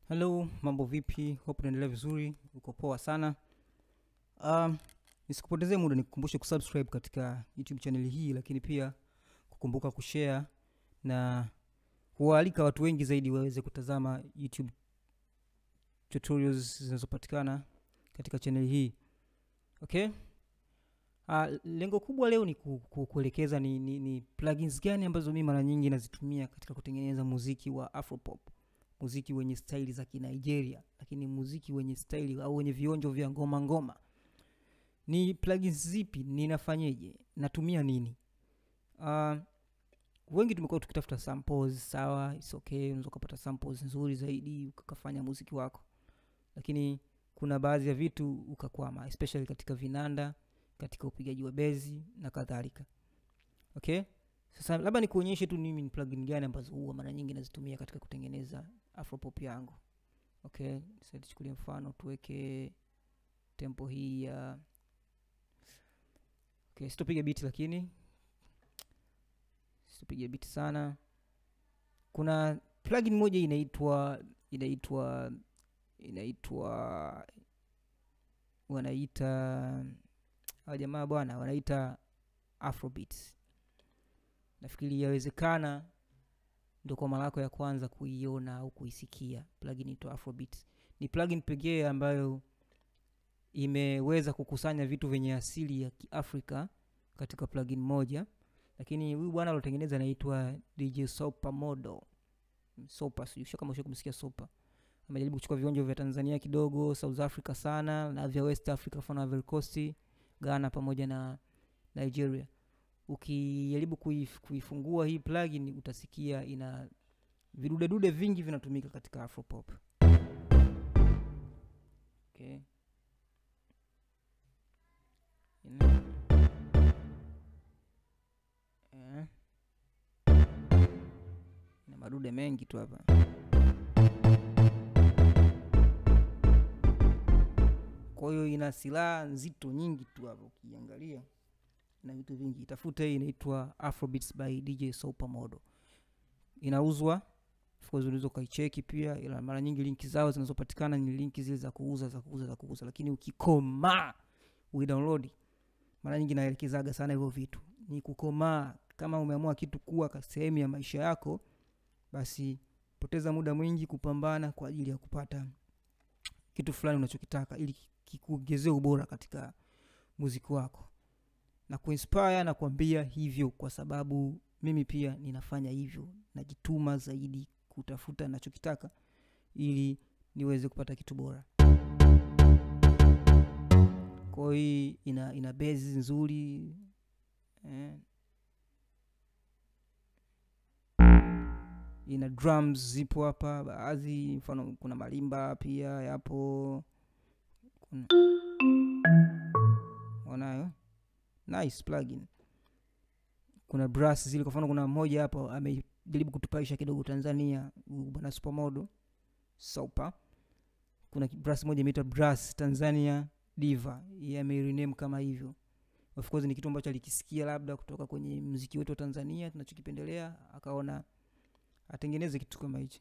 Hello, mambo vipi? Hope unaendelea vizuri, uko poa sana. Um, nisikupotezee muda nikukumbushe kusubscribe katika YouTube channel hii, lakini pia kukumbuka kushare na kuwaalika watu wengi zaidi waweze kutazama YouTube tutorials zinazopatikana katika channel hii. Okay? Uh, lengo kubwa leo ni ku, ku, kuelekeza ni, ni, ni plugins gani ambazo mimi mara nyingi nazitumia katika kutengeneza muziki wa Afropop muziki wenye staili za Kinigeria, lakini muziki wenye staili au wenye vionjo vya ngoma ngoma. Ni plugins zipi? Ninafanyeje? Natumia nini? Uh, wengi tumekuwa tukitafuta samples, sawa, it's okay, unaweza ukapata samples nzuri zaidi ukafanya muziki wako, lakini kuna baadhi ya vitu ukakwama, especially katika vinanda, katika upigaji wa bezi na kadhalika. Okay, sasa labda nikuonyeshe tu mimi ni plugin gani ambazo huwa mara nyingi nazitumia katika kutengeneza afropop yangu. Okay, sasa tuchukulie mfano tuweke tempo hii ya okay, sitopiga beat lakini sitopiga beat sana. Kuna plugin moja inaitwa inaitwa inaitwa wanaita hawa jamaa bwana wanaita Afrobeats. Nafikiri yawezekana ndo kwa mara yako ya kwanza kuiona au kuisikia plugin ito Afrobeats. Ni plugin pekee ambayo imeweza kukusanya vitu vyenye asili ya Kiafrika katika plugin moja, lakini huyu bwana alotengeneza anaitwa DJ Sopa Modo. Sopa, sijui kama ushawahi kumsikia Sopa. Amejaribu kuchukua vionjo vya Tanzania kidogo, South Africa sana na vya West Africa, mfano Ivory Coast, Ghana pamoja na Nigeria ukijaribu kuif, kuifungua hii plugin utasikia ina vidudedude vingi vinatumika katika afropop. Okay. Ina, eh, ina madude mengi tu hapa. Kwa hiyo ina silaha nzito nyingi tu hapa ukiangalia na vitu vingi. Tafuta hii inaitwa Afrobeats by DJ Sopa Modo, inauzwa of course, unaweza ukaicheki pia, ila mara nyingi linki zao zinazopatikana ni linki zile za kuuza za kuuza za kuuza, lakini ukikomaa uidownload, mara nyingi naelekezaga sana hivyo vitu, ni kukomaa. Kama umeamua kitu kuwa sehemu ya maisha yako, basi poteza muda mwingi kupambana kwa ajili ya kupata kitu fulani unachokitaka, ili kikuongezee ubora katika muziki wako na kuinspire na kuambia hivyo, kwa sababu mimi pia ninafanya hivyo, najituma zaidi kutafuta nachokitaka ili niweze kupata kitu bora. Kwa hii ina, ina bezi nzuri eh, ina drums zipo hapa baadhi, mfano kuna malimba pia yapo, kuna onayo nice plugin. Kuna brass zile, kwa mfano kuna mmoja hapo amejaribu kutupaisha kidogo Tanzania, bwana Supermodo Sopa. Kuna brass moja imeitwa Brass Tanzania Diva, yeye ameirename kama hivyo. Of course ni kitu ambacho alikisikia labda kutoka kwenye mziki wetu wa Tanzania tunachokipendelea, akaona atengeneze kitu kama hichi.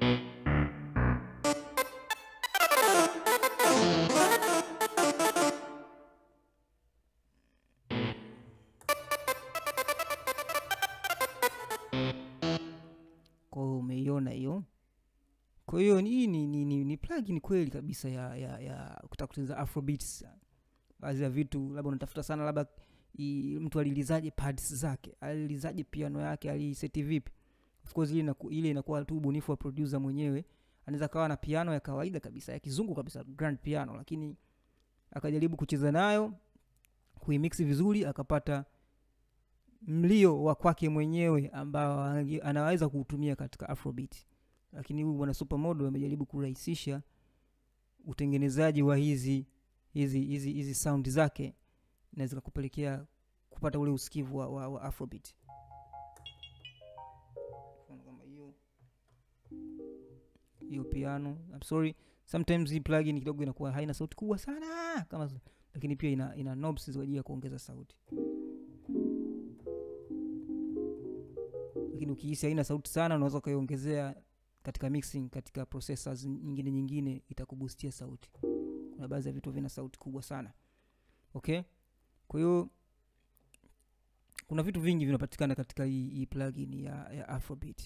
Kwa hiyo umeiona hiyo. Kwa hiyo hii ni, ni, ni, ni plugin kweli kabisa ya, ya, ya kutaka kutengeneza afrobeats. Baadhi ya vitu labda unatafuta sana, labda mtu alilizaje pads zake, alilizaje piano yake, aliseti vipi. Of course ile inaku, ile inakuwa tu ubunifu wa producer mwenyewe. Anaweza kawa na piano ya kawaida kabisa ya kizungu kabisa, grand piano, lakini akajaribu kucheza nayo kuimix vizuri akapata mlio wa kwake mwenyewe ambao anaweza kuutumia katika afrobeat. Lakini huyu bwana Supermodo amejaribu kurahisisha utengenezaji wa hizi hizi hizi hizi sound zake, na zikakupelekea kupata ule usikivu wa, wa, wa afrobeat. Kama hiyo hiyo piano, I'm sorry, sometimes hii plugin kidogo inakuwa haina sauti kubwa sana kama, lakini pia ina, ina knobs kwa ajili ya kuongeza sauti lakini ukihisi haina sauti sana unaweza ukaiongezea katika mixing katika processors nyingine nyingine itakubustia sauti kuna baadhi ya vitu vina sauti kubwa sana okay kwa hiyo kuna vitu vingi vinapatikana katika hii, hii plugin ya, ya afrobeat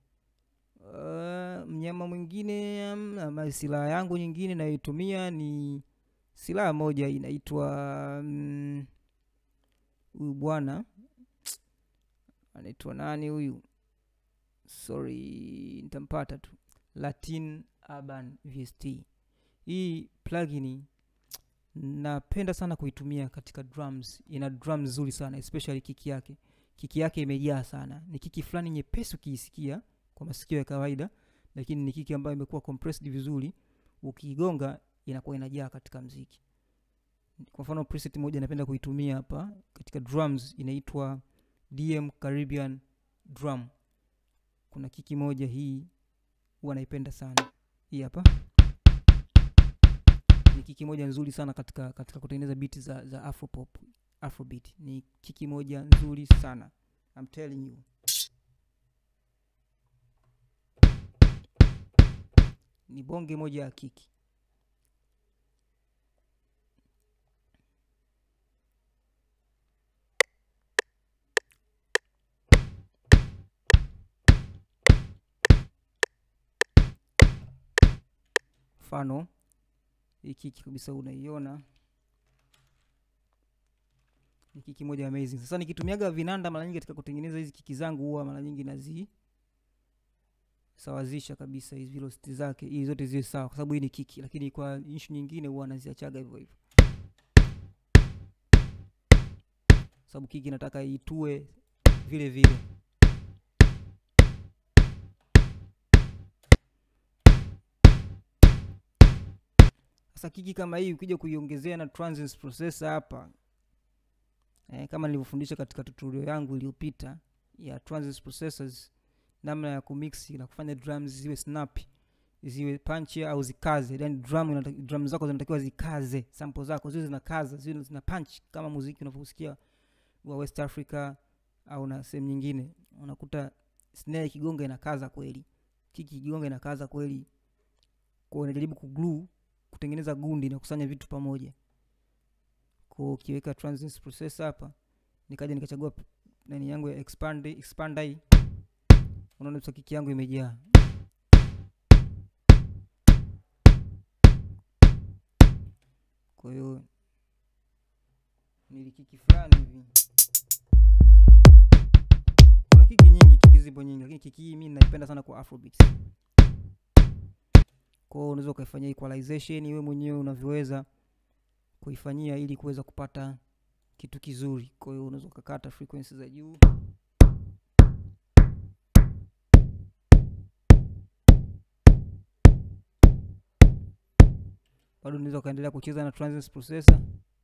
uh, mnyama mwingine um, ama silaha yangu nyingine nayoitumia ni silaha moja inaitwa mm, huyu bwana anaitwa nani huyu sorry nitampata tu latin urban vst hii plugin napenda sana kuitumia katika drums ina drum nzuri sana especially kiki yake kiki yake imejaa sana ni kiki fulani nyepesi ukiisikia kwa masikio ya kawaida lakini ni kiki ambayo imekuwa compressed vizuri ukiigonga inakuwa inajaa katika mziki kwa mfano preset moja napenda kuitumia hapa katika drums inaitwa dm caribbean drum kuna kiki moja hii huwa naipenda sana hii hapa ni kiki moja nzuri sana katika katika kutengeneza biti za, za afropop afrobeat ni kiki moja nzuri sana I'm telling you ni bonge moja ya kiki mfano hii kiki kabisa unaiona ni kiki moja amazing sasa nikitumiaga vinanda mara nyingi katika kutengeneza hizi kiki zangu huwa mara nyingi nazi sawazisha kabisa hizi velocity zake ili zote ziwe sawa kwa sababu hii ni kiki lakini kwa issue nyingine huwa naziachaga hivyo hivyo sababu kiki nataka itue vile vile sasa kiki kama hii ukija kuiongezea na transient processor hapa eh, kama nilivyofundisha katika tutorial yangu iliyopita ya transient processors namna ya kumixi na kufanya drums ziwe snappy ziwe punch au zikaze yani drum, inata- drum zako zinatakiwa zikaze sample zako ziwe zinakaza ziwe zina punch kama muziki unavyosikia wa west africa au na sehemu nyingine unakuta snare ikigonga inakaza kweli kiki ikigonga inakaza kweli kwa unajaribu kuglue kutengeneza gundi na kusanya vitu pamoja kwa ukiweka transient processor hapa nikaja nikachagua p- nani yangu ya expand expand hii unaona sasa kiki yangu imejaa kwa hiyo nilikiki fulani hivi kuna kiki nyingi kiki zipo nyingi lakini kiki hii mi naipenda sana kwa afrobeats kwao unaweza ukaifanyia equalization wewe mwenyewe unavyoweza kuifanyia ili kuweza kupata kitu kizuri kwa hiyo unaweza ukakata frequency za juu bado unaweza ukaendelea kucheza na transient processor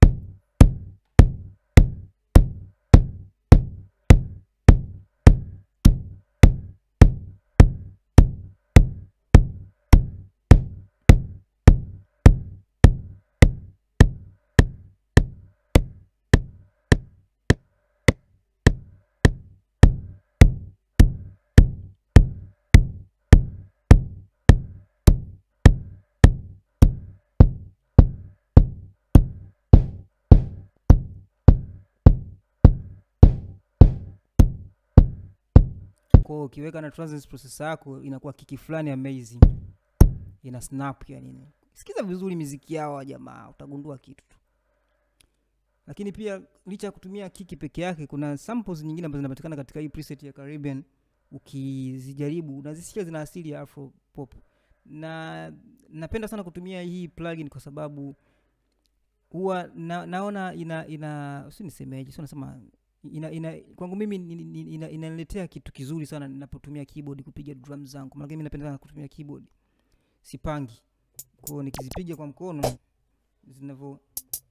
kwao ukiweka na transient processor yako inakuwa kiki fulani amazing ina snap yani sikiza vizuri miziki yao wa jamaa utagundua kitu tu lakini pia licha ya kutumia kiki peke yake kuna samples nyingine ambazo zinapatikana katika hii preset ya caribbean ukizijaribu unazisikia zina asili ya afro pop na napenda sana kutumia hii plugin kwa sababu huwa na, naona ina ina si nisemeje si nasema ina, ina kwangu mimi ni- ni- ni- ina- inaniletea kitu kizuri sana ninapotumia keyboard kupiga drum zangu maana mimi napenda sana kutumia keyboard sipangi kwao nikizipiga kwa mkono zinavyo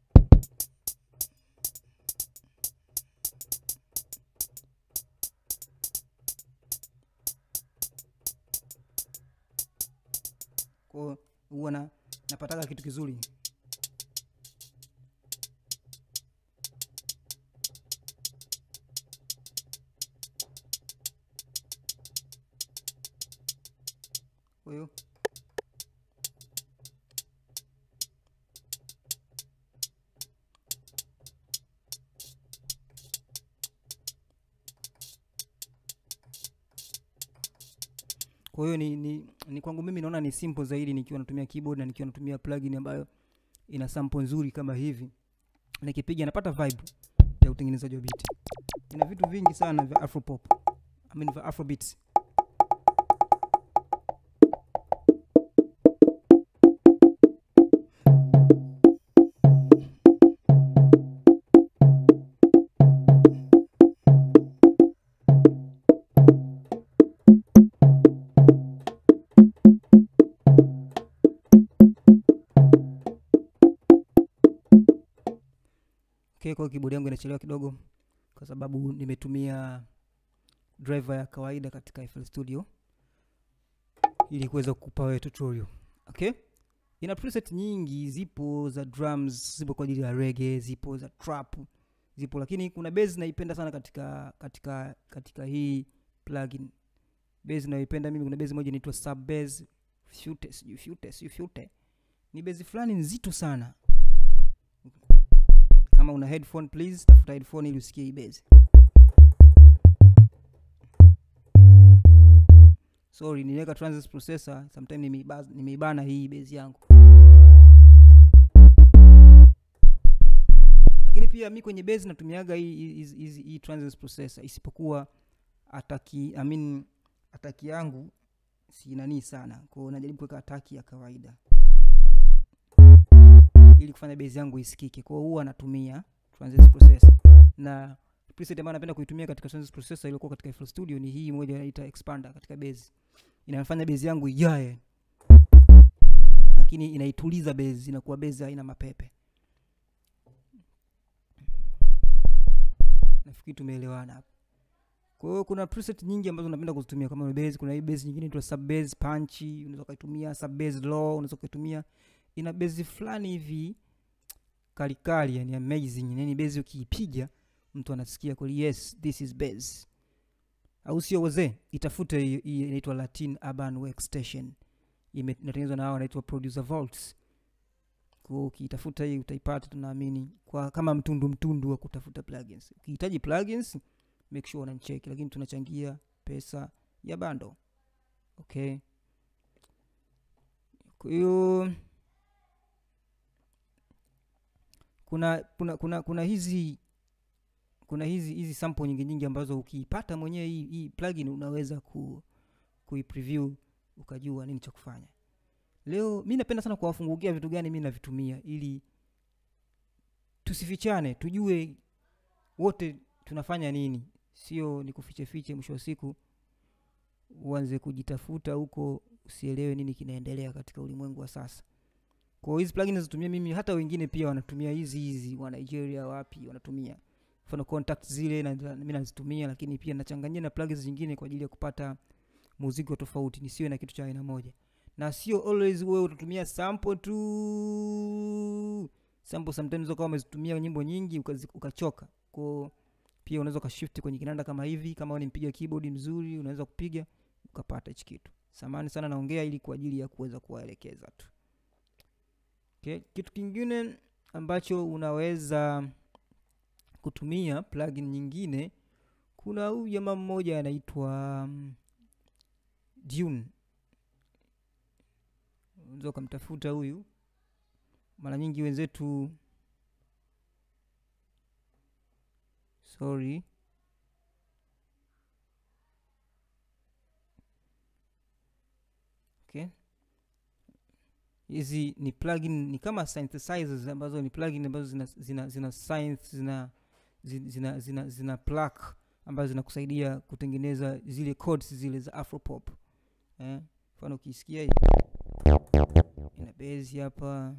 kwao huwa na napataga kitu kizuri kwa hiyo ni, ni, ni kwangu mimi naona ni simple zaidi nikiwa natumia keyboard na nikiwa natumia plugin ambayo ina sample nzuri kama hivi nikipiga napata vibe ya utengenezaji wa beat ina vitu vingi sana vya afropop I mean vya afrobeats okay, kwa hiyo keyboard yangu inachelewa kidogo kwa sababu nimetumia driver ya kawaida katika FL Studio ili kuweza kukupa wewe tutorial. Okay? Ina preset nyingi zipo za drums, zipo kwa ajili ya reggae, zipo za trap, zipo lakini kuna bass naipenda sana katika katika katika hii plugin. Bass naipenda mimi, kuna bass moja inaitwa sub bass fute, sijui fute, sijui fute. Ni bass fulani nzito sana. Kama una headphone please tafuta headphone ili usikie hii bass. sorry niliweka transist processor sometime nimeiba- nimeibana hii base yangu lakini pia mi kwenye base natumiaga hii hii- hii hii transist processor isipokuwa ataki I mean ataki yangu si nanii sana kwao najaribu kuweka ataki ya kawaida ili kufanya base yangu isikike kwao huwa natumia transist processor na preset ambayo napenda kuitumia katika transist processor iliyokuwa katika FL Studio ni hii moja inaita expander katika base inafanya base yangu ijae lakini inaituliza base inakuwa base haina mapepe nafikiri tumeelewana hapa kwa hiyo kuna preset nyingi ambazo napenda kuzitumia kama base kuna hii base nyingine inaitwa sub base punch unaweza ukaitumia sub base low unaweza ukaitumia ina base fulani hivi kalikali yani amazing yani base ukiipiga mtu anasikia kweli yes this is base au sio wazee itafute hii hii inaitwa latin urban workstation Ime- inatengenezwa na hao wanaitwa producer vaults kwa ukiitafuta hii utaipata tunaamini kwa kama mtundu mtundu wa kutafuta plugins ukihitaji plugins make sure unanicheki lakini tunachangia pesa ya bando okay kwa hiyo kuna kuna kuna kuna hizi kuna hizi hizi sample nyingi nyingi ambazo ukiipata mwenyewe hii, hii plugin unaweza ku kuipreview ukajua nini cha kufanya leo mi napenda sana kuwafungukia vitu gani mi navitumia ili tusifichane tujue wote tunafanya nini sio ni kufiche fiche mwisho wa siku uanze kujitafuta huko usielewe nini kinaendelea katika ulimwengu wa sasa kwa hiyo hizi plugin nazitumia mimi hata wengine pia wanatumia hizi hizi wa nigeria wapi wanatumia mfano contact zile na, na, mi nazitumia lakini pia nachanganyia na plugins zingine kwa ajili ya kupata muziki wa tofauti nisiwe na kitu cha aina moja na sio always wewe utatumia sample tu sample sometimes ukawa umezitumia nyimbo nyingi ukazi- ukachoka ko pia unaweza ukashift kwenye kinanda kama hivi kama wewe ni mpiga keyboard mzuri unaweza kupiga ukapata hichi kitu samani sana naongea ili kwa ajili ya kuweza kuwaelekeza tu okay. kitu kingine ambacho unaweza kutumia plugin nyingine kuna huyu jamaa mmoja anaitwa um, Dune unaweza ukamtafuta huyu mara nyingi wenzetu sorry okay hizi ni plugin ni kama synthesizers ambazo ni plugin ambazo zina zina zina science zina zina zina, zina, zina plug ambazo zinakusaidia kutengeneza zile codes zile za afropop eh mfano ukisikia hii ina base hapa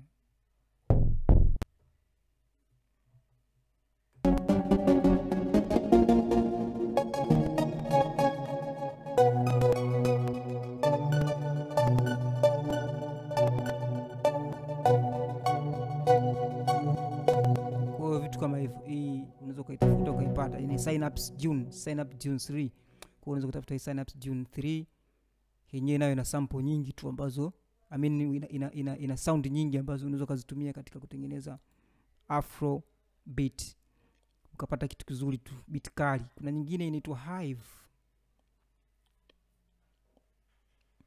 kwa hiyo vitu kama hivyo hii unaweza ukaitafuta ukaipata ni synapse june synapse june 3 kwa unaweza kutafuta hii synapse june 3 yenyewe nayo ina sample nyingi tu ambazo I mean, ina, ina, ina, ina sound nyingi ambazo unaweza ukazitumia katika kutengeneza afro beat ukapata kitu kizuri tu beat kali kuna nyingine inaitwa hive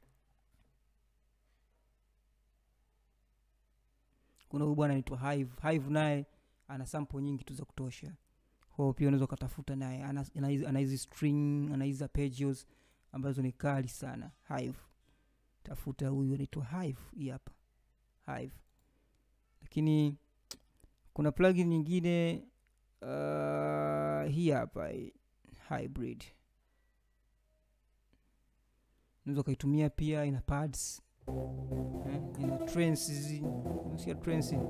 kuna huyu bwana anaitwa hive hive naye ana sample nyingi tu za kutosha kwao pia unaweza ukatafuta naye ana ana hizi- ana hizi string ana hizi arpeggios ambazo ni kali sana hive tafuta huyu anaitwa hive hii hapa hive lakini kuna plugin nyingine uh, hii hapa hii, hybrid unaweza ukaitumia pia ina pads eh, ina trends hizi unasikia trends hizi?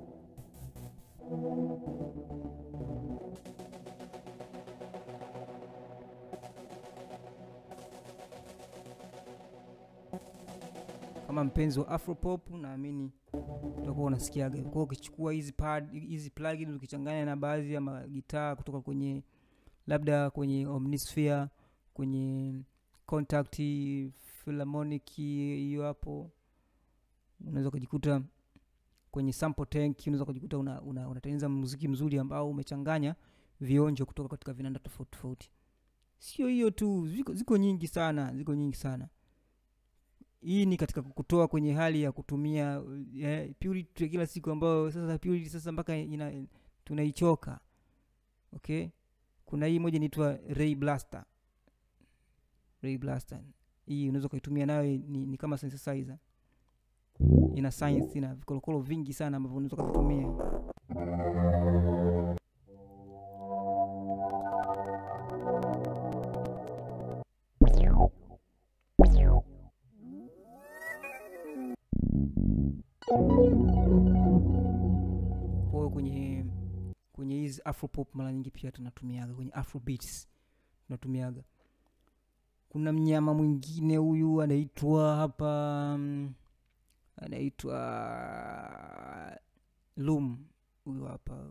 kama mpenzi wa afropop naamini utakuwa unasikiaga kwa hiyo ukichukua hizi pad hizi plugins ukichanganya na baadhi ya magitaa kutoka kwenye labda kwenye omnisphere kwenye contact philharmonic hiyo hapo unaweza ukajikuta kwenye sample tank unaweza ukajikuta una, una, unatengeneza muziki mzuri ambao umechanganya vionjo kutoka katika vinanda tofauti tofauti sio hiyo tu ziko, ziko nyingi sana ziko nyingi sana hii ni katika kukutoa kwenye hali ya kutumia eh, purity ya kila siku ambayo sasa purity sasa mpaka ina tunaichoka okay kuna hii moja inaitwa ray blaster ray blaster hii unaweza ukaitumia nayo ni, ni kama synthesizer ina science ina vikolokolo vingi sana ambavyo unaweza ukavitumia kwa hiyo kwenye kwenye hizi afropop mara nyingi pia tunatumiaga kwenye afrobeats tunatumiaga kuna mnyama mwingine huyu anaitwa hapa mm, anaitwa lum huyu hapa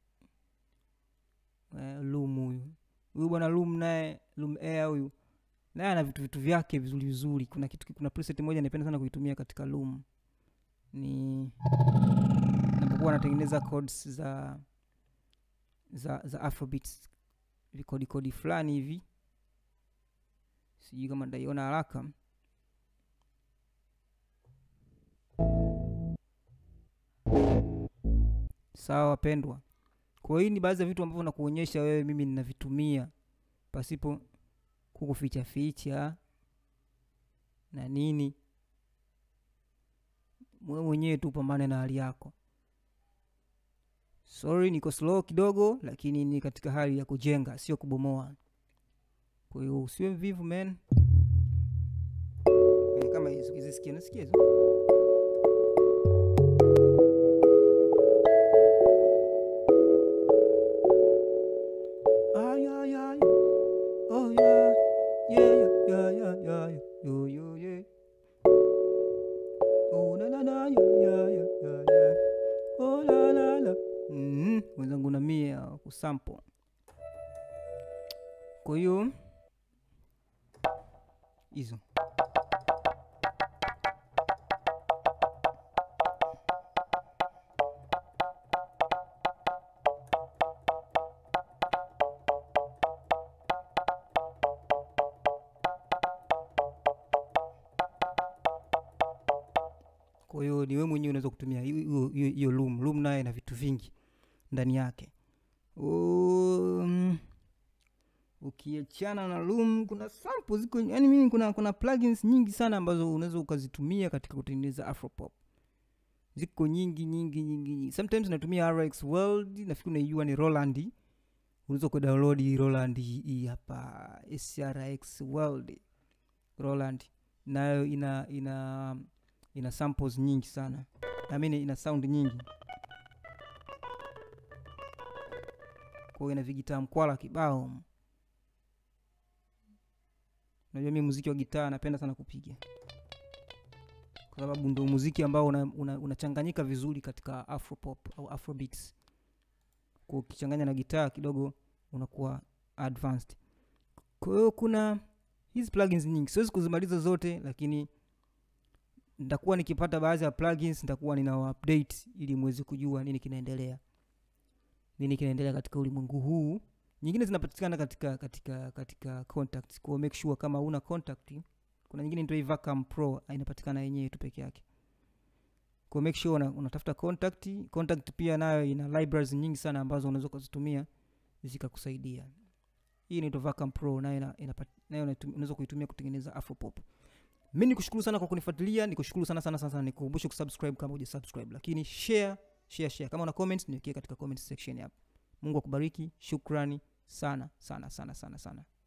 eh, lum huyu huyu bwana lum naye lum air huyu naye ana vitu vitu vyake vizuri vizuri kuna kitu kuna preset moja napenda sana kuitumia katika lum ni napokuwa anatengeneza codes za za za afrobeats vikodi kodi fulani hivi sijui kama ndaiona haraka sawa wapendwa kwa hiyo hii ni baadhi ya vitu ambavyo nakuonyesha wewe mimi ninavitumia pasipo kukuficha ficha na nini wewe mwenyewe tu pambane na hali yako sorry niko slow kidogo lakini ni katika hali ya kujenga sio kubomoa kwa hiyo usiwe mvivu man Eh, kama hizi ukizisikia nasikia hizo Ah, yeah, yeah, yeah. Oh, yeah. Yeah, yeah, yeah, yeah, yeah, yeah. Yo, yo, yeah. Oh, na, na, na, yeah, yeah, yeah, yeah, yeah. Oh, la, la, la. Mhm, wenzangu na mie uh, kusampo kwa hiyo hizo kwa hiyo ni wewe mwenyewe unaweza kutumia hiyo- hiyo hiyo- hiyo loom loom naye na vitu vingi ndani yake um, ukiachana na loom kuna sample ziko yani mimi kuna kuna plugins nyingi sana ambazo unaweza ukazitumia katika kutengeneza afropop ziko nyingi nyingi nyingi nyingi sometimes natumia rx world nafikiri unaijua ni roland unaweza kudownload roland hii hii hapa srx world roland nayo ina ina ina samples nyingi sana I mean, ina sound nyingi kwa hiyo ina vigitaa mkwala kibao unajua mi muziki wa gitaa napenda sana kupiga kwa sababu ndo muziki ambao unachanganyika una, unachanganyika vizuri katika afropop au afrobeats kwa ukichanganya na gitaa kidogo unakuwa advanced kwa hiyo kuna hizi plugins nyingi siwezi kuzimaliza zote lakini nitakuwa nikipata baadhi ya plugins nitakuwa nina update ili mweze kujua nini kinaendelea nini kinaendelea katika ulimwengu huu nyingine zinapatikana katika katika katika contact kwa make sure kama una contact kuna nyingine inaitwa Vacam Pro inapatikana yenyewe tu peke yake kwa make sure una, unatafuta contact contact pia nayo ina libraries nyingi sana ambazo unaweza ukazitumia zikakusaidia hii inaitwa Vacam Pro nayo ina- inapat- nayo unaitum- unaweza kuitumia kutengeneza afropop mi nikushukuru sana kwa kunifuatilia nikushukuru sana sana sana sana nikukumbushe kusubscribe kama uja subscribe lakini share share share kama una comments niwekee katika comment section hapo mungu akubariki shukrani sana sana sana sana sana